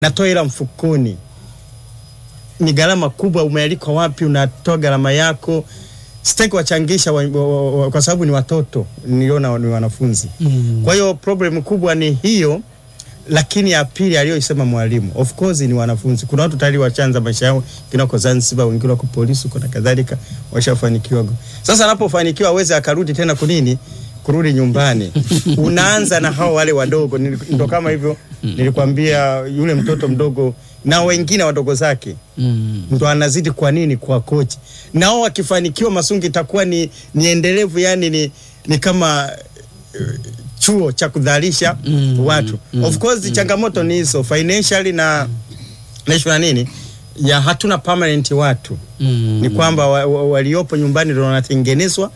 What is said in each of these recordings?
natoa hela mfukoni. Ni gharama kubwa, umealikwa wapi, unatoa gharama yako. Sitaki wachangisha wa, wa, wa, kwa sababu ni watoto, niliona ni wanafunzi Mm. kwa hiyo problem kubwa ni hiyo, lakini ya pili aliyoisema mwalimu, of course ni wanafunzi. Kuna watu tayari wachanza maisha yao, wengine wako Zanzibar, wengine wako polisi huko na kadhalika, washafanikiwa. Sasa anapofanikiwa aweze akarudi tena kunini, kurudi nyumbani unaanza na hao wale wadogo, Nili- ndo kama hivyo nilikwambia, yule mtoto mdogo na wengine wadogo zake Mm. ndo anazidi kwa nini kwa kochi nao wakifanikiwa Masungi itakuwa ni, ni endelevu yani ni, ni kama eh, chuo cha kudhalisha Mm, watu mm, of course changamoto ni hizo financially na na nini ya hatuna permanent watu Mm. ni kwamba wa, wa, waliopo nyumbani ndo wanatengenezwa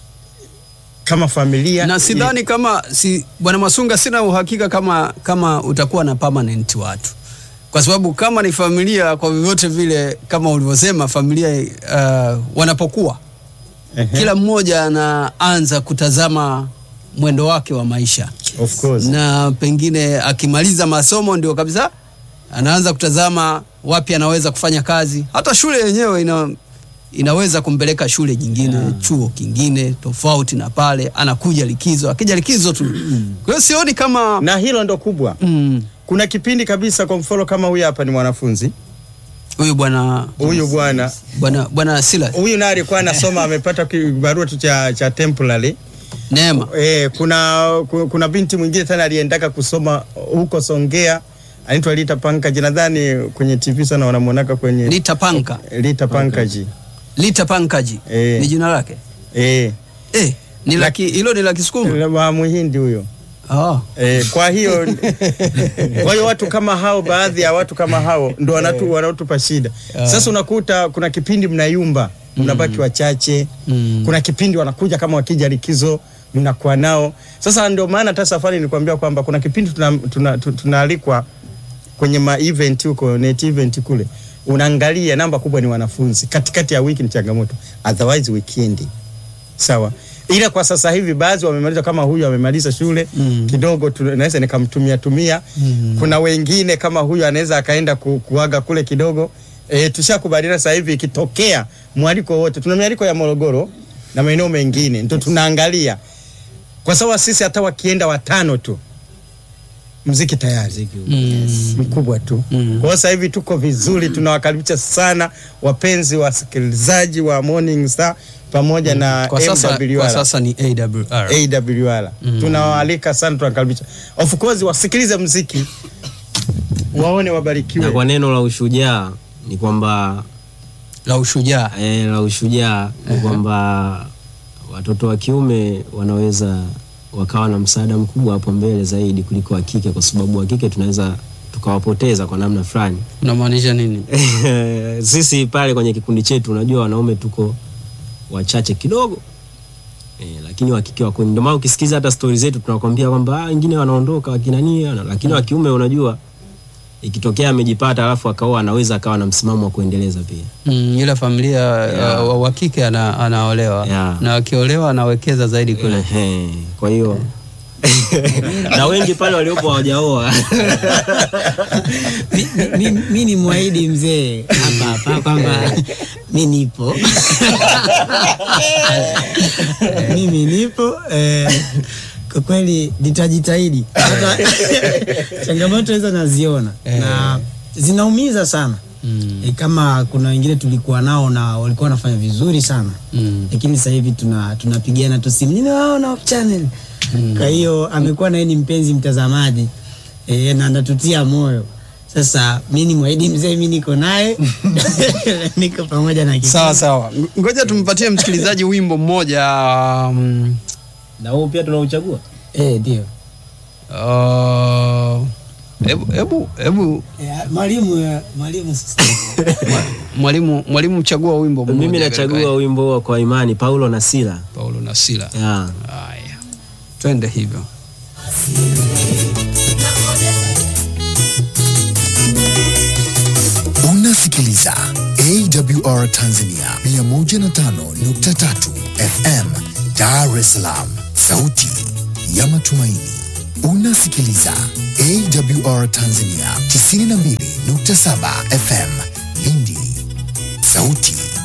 kama familia na sidhani kama si bwana Masunga, sina uhakika kama kama utakuwa na permanent watu, kwa sababu kama ni familia, kwa vyovyote vile, kama ulivyosema, familia uh, wanapokuwa Ehe, kila mmoja anaanza kutazama mwendo wake wa maisha, of course na pengine akimaliza masomo ndio kabisa anaanza kutazama wapi anaweza kufanya kazi. Hata shule yenyewe ina, inaweza kumpeleka shule nyingine chuo kingine tofauti na pale, anakuja likizo, akija likizo tu. Kwa hiyo sioni kama na hilo ndo kubwa mm, kuna kipindi kabisa kwa mfano kama huyu hapa ni mwanafunzi huyu bwana huyu bwana bwana bwana Silas huyu naye alikuwa anasoma amepata kibarua tu cha, cha temporary Neema eh, kuna, ku- kuna binti mwingine tena aliendaka kusoma huko Songea anaitwa Lita Pankaji, nadhani kwenye TV sana wanamwonaka kwenye Lita Panka Lita Pankaji Lita Pankaji Eh. ni jina lake eh, eh, ni laki hilo ni la Kisukuma wa Muhindi huyo ah. eh, kwa hiyo kwa hiyo watu kama hao, baadhi ya watu kama hao ndo wanatu, wanatupa shida. Sasa unakuta kuna kipindi mnayumba, mnabaki wachache Mm. kuna kipindi wanakuja kama wakija likizo mnakuwa nao. Sasa ndio maana hata safari nilikwambia kwamba kuna kipindi tunaalikwa tuna, tuna tunaalikwa kwenye ma event huko net event kule, unaangalia namba kubwa ni wanafunzi, katikati ya wiki ni changamoto, otherwise weekend sawa. Ila kwa sasa hivi baadhi wamemaliza, kama huyu amemaliza shule Mm. kidogo, tu- naweza nikamtumia tumia. Mm. Kuna wengine kama huyu anaweza akaenda ku, kuaga kule kidogo. E, tushakubaliana sasa hivi ikitokea mwaliko wote, tuna mialiko ya Morogoro na maeneo mengine, ndio tunaangalia kwa sababu sisi hata wakienda watano tu mziki tayari Mm. mkubwa tu. Mm. Kwa hiyo sasa hivi tuko vizuri, tunawakaribisha sana wapenzi wasikilizaji wa Morning Star pamoja na Kwa sasa, kwa MWR. sasa ni AWR. AWR. Mm. Tunawaalika sana, tunakaribisha. Of course wasikilize mziki waone, na wabarikiwe. kwa neno la ushujaa ni kwamba la ushujaa e, la ushujaa ni kwamba watoto wa kiume wanaweza wakawa na msaada mkubwa hapo mbele zaidi kuliko wa kike, kwa sababu wa kike tunaweza tukawapoteza kwa namna fulani. unamaanisha nini? Sisi pale kwenye kikundi chetu, unajua wanaume tuko wachache kidogo e, lakini wa kike wako. Ndio maana ukisikiza hata stori zetu tunakwambia kwamba ah, wengine wanaondoka wakina nini, wana- lakini wa kiume unajua ikitokea amejipata alafu akaoa anaweza akawa na msimamo wa kuendeleza pia. Mm, ila familia Yeah. uh, wa kike ana, anaolewa Yeah. na akiolewa anawekeza zaidi kule. Ehe, kwa hiyo na wengi pale waliopo hawajaoa mi, mi, mi, mi ni mwahidi mzee hapa hapa kwamba mi nipo mimi nipo eh, kwa kweli nitajitahidi hata changamoto hizo naziona na zinaumiza sana Mm. e, kama kuna wengine tulikuwa nao na walikuwa wanafanya vizuri sana Mm. lakini sasa hivi tuna tunapigana tu simu ninawaona off channel kwa hiyo amekuwa naye ni mpenzi mtazamaji e, na anatutia moyo sasa mi ni mwahidi mzee mi niko naye niko pamoja na kikundi. Sawa sawa, Ng- ngoja tumpatie msikilizaji wimbo mmoja um, na huu pia tunauchagua Eh, ndio uh, hebu hebu hebu Eh, mwalimu eh, mwalimu sasa mwalimu mwalimu chagua wimbo mmoja. mimi katika nachagua wimbo huo kwa imani Paulo na Sila Paulo na Sila. yeah. Haya, twende hivyo. Unasikiliza AWR Tanzania 105.3 FM Dar es Salaam, sauti ya matumaini. Unasikiliza AWR Tanzania 92.7 FM Lindi, sauti